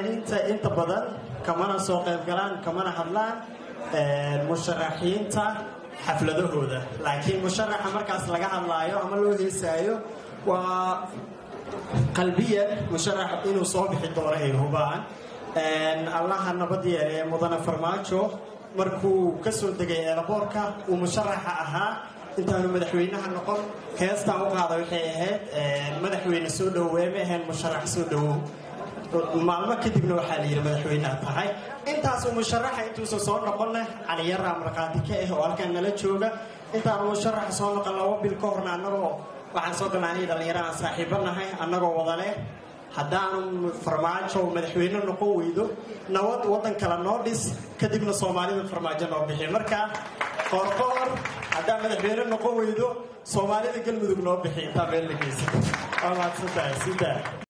fanaaniinta inta badan kamana soo qayb galaan kamana hadlaan musharaxiinta xafladahooda laakiin musharaxa markaas laga hadlaayo ama loo heesaayo waa qalbiyan musharax inuu soo bixi doono ay hubaan allaha nabad yeele mudane farmaajo markuu ka soo degay eelaboorka uu musharaxa ahaa intaanu madaxweynaha noqon heestaan u qaada waxay ahayd madaxweyne soo dhoweey ma ahayn musharax soo dhowow maalmo kadibna waxaa la yidhi madaxweyneha tahay intaasuu musharaxa intuusan soo noqon leh caliyaraa markhaati ka ah oo halkaan nala jooga intaanu musharaxa soo noqon laba bil ka horna annagoo waxaan soo galnaa aniga dhallinyaro aan saaxiibo nahay annagoo wada leh haddaanu farmaajo madaxweyne noqon weydo nabad waddan kale noo dhis kadibna soomaalida farmaajo noo bixi marka qoorqoor haddaa madaxweyne noqon weydo soomaalida galmudug noo bixi intaa meel la geysa waa mahadsantahay sidaa